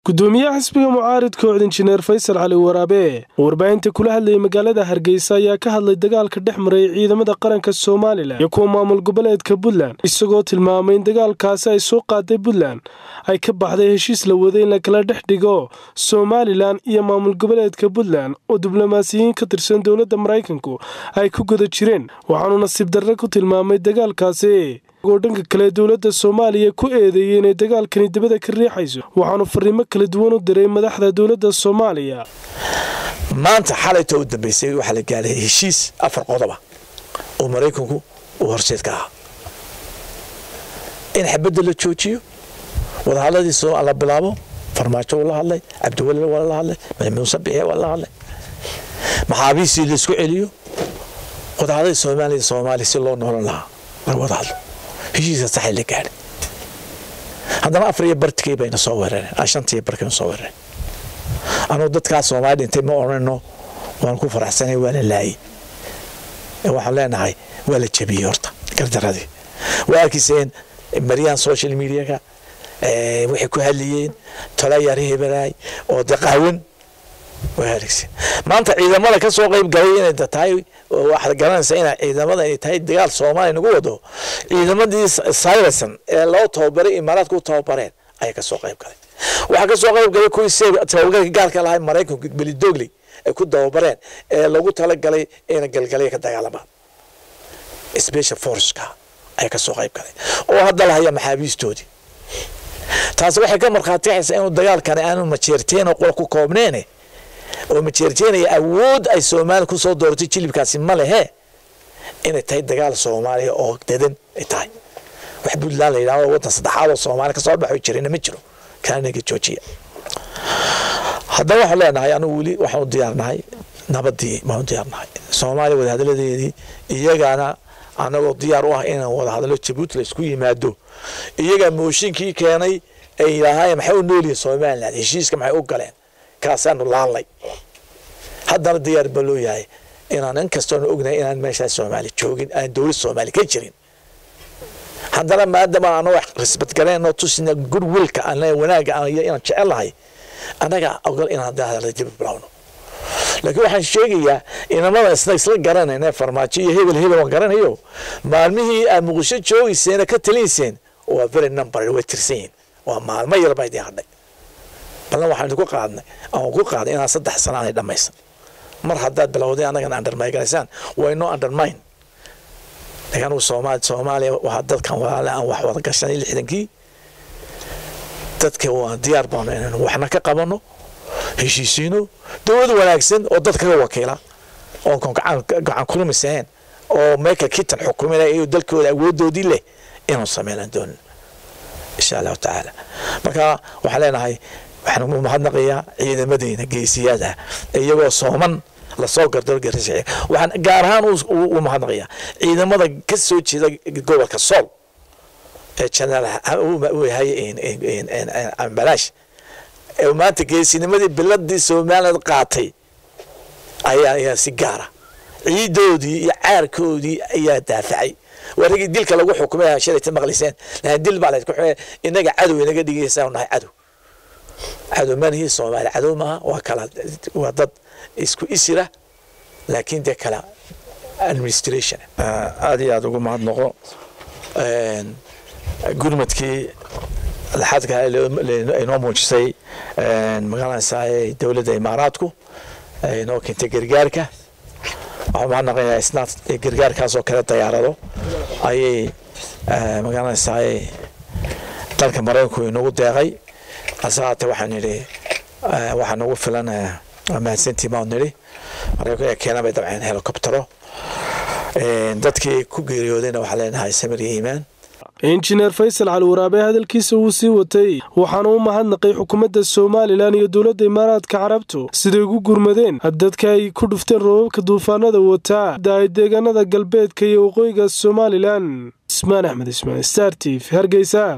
gudoomiyaha xisbiga mucaaridka ood injineer faysal cali waraabe oo warbaahinta kula hadlayay magaalada hargeysa ayaa ka hadlay dagaalka dhex maray ciidamada qaranka somalilan iyo kuwa maamul goboleedka puntland isagoo tilmaamay in dagaalkaasi ay soo qaaday puntland ay ka baxday heshiis la waday in la kala dhex dhigo somalilan iyo maamul goboleedka puntland oo diblomaasiyiin ka tirsan dowladda maraykanku ay ku guda jireen waxaanu nasiib darre ku tilmaamay dagaalkaasi oo dhanka kale dowladda soomaaliya ku eedeeyey inay dagaalkani dibada ka riixayso waxaanu fariimo kala duwan u diray madaxda dowladda soomaaliya maanta xalayta u dambeysay waxaa la gaaray heshiis afar qodoba oo maraykanku uu horseed ka ahaa in xabadda la joojiyo wadahadladiis la bilaabo farmaajo waa la hadlay cabdiwalil waa la hadlay muuse bixe waa la hadlay maxaabiistii laisku celiyo wadahadladii soomaaliya soomaaliya si loo noolan lahaa laga wada hadlo heshiiska saxay la gaadhay haddana afar iyo bartikii bayna soo weerareen shantiiyo barkayna soo weerareen anugu dadkaas soomaali dhintay ma odhanno waan ku faraxsanay waa la laayey waxaan leenahay waa la jabiyey horta gardaradii waa arkiiseen maryahan social mediaka waxay ku hadlayeen tola yar hebelaay oo de qaawan waa harigsen maanta ciidamada ka soo qayb galay inay tahay waxaad garanaysaa ina ciidamada ay tahay dagaal soomaaliya nagu wado ciidamadii sayrasan ee loo tababaray imaaraadka u tababareen ayaa ka soo qayb galay waxaa ka soo qayb galay kuwii tababarka gaalka lahay maraykanku belidogley ay ku tababareen ee lagu talagalay ina galgalaya ka dagaalamaan special forceka ayaa ka soo qayb galay oo hadda lahaya maxaabiistoodii taasi waxay ka markhaati kacaysaa inuu dagaalkani aanu majeerteen oo qura ku koobneene oo majeerjeenaya awood ay soomaaliya ku soo dooratay jilibkaasi ma lehe inay tahay dagaal soomaaliya oo dadan ay tahay wax puntland la yidhahdo waddan saddexaad oo soomaaliya kasoo baxo jirina ma jiro kaanaga joojiya haddaba waxaan leenahay anigu weli waxaan u diyaarnahay nabadii baan u diyaarnahay soomaaliya wadahadaladeedii iyagana anagoo diyaar u ah inaan wadahadalo jabuuti la isku yimaado iyagaa mooshinkii keenay ay yidhaahayeen maxay u noolyihin somaliland heshiiska maxay u galeen kaasaanu laalnay haddana diyaar ba loo yahay inaan in kastoonu ognahay inaan meeshaas soomaali joogin aan dowlad soomaali ka jirin haddana maadama aan wax risbadgaleen tusina goodwillka aan wanaagga inaan jecelnahay annaga ogol inaan dahadala dib bilowno laakiin waxaan sheegayaa inamada isna isla garanayna farmaajo iyo hebel hebel waan garanayo maalmihii aad muqdisho joogayseen ka talinayseen waa very number way tirsan yihin waa maalmo yar baa idin hadhay ballan waxaan ku qaadnay aan ku qaaday inaan saddex sano aanay dhammaysan mar haddaad bilowday annagana undermayganaysaan waa inoo undermine laakiin anugu soomaali soomaaliya waa dadkan walaale aan wax wada gashanay lixdankii dadka waa diyaar baanu inaynu waxna ka qabano heshiisiino dowlad wanaagsan oo dad kaga wakiila oo gacan kulmisahayn oo meeka kitan xukuminaya iyo dalkooda awoodoodii leh inuu sameynaan doonin insha allahu tacaala marka waxaan leenahay waxaan u mahadnaqayaa ciidamadeena geesiyaada iyagoo sooman lasoo gardorgarisa waxaan gaar ahaan u mahadnaqayaa ciidamada ka soo jeeda gobolka sool ee janaal ambalaash ee maanta geesinimadii biladii somaliland qaatay ayaa ayaa si gaara ciidoodii iyo caarkoodii ayaa daafacay waa ragii dilka lagu xukumay shalayta maqliseen lakin dil baa laysku xumay inaga cadow inaga dhigaysaa nahay cadow cadow manihii soomaali cadow maaha waa kala waa dad isku isira laakiin dee kala administration aada iyo aada ugu mahadnaqo gurmadkii laxadka inoo muujisay magaranaysaa dowladda imaaraadku inoo keentay gargaarka waxaan mahadnaqayaa isna gargaarkaasoo kale dayaarado ayay magaranaysaa dalka maraykanku inagu deeqay asahaate waxaan nidhi waxaa nagu filan mahadsantii baan nidhi maraykanku ee keena bay dabceen helicoptero dadkii ku geeriyoodayna waxaa leenahay samir iyo iimaan injineer faysal cali waraabe hadalkiisa wuu sii watay waxaana u mahadnaqay xukuumadda somalilan iyo dowladda imaaraadka carabtu siday ugu gurmadeen dadka ay ku dhufteen roobabka duufaanada wataa daay deegaanada galbeedka iyo waqooyiga somalilan ismaan axmed ismaan star t v hargeysa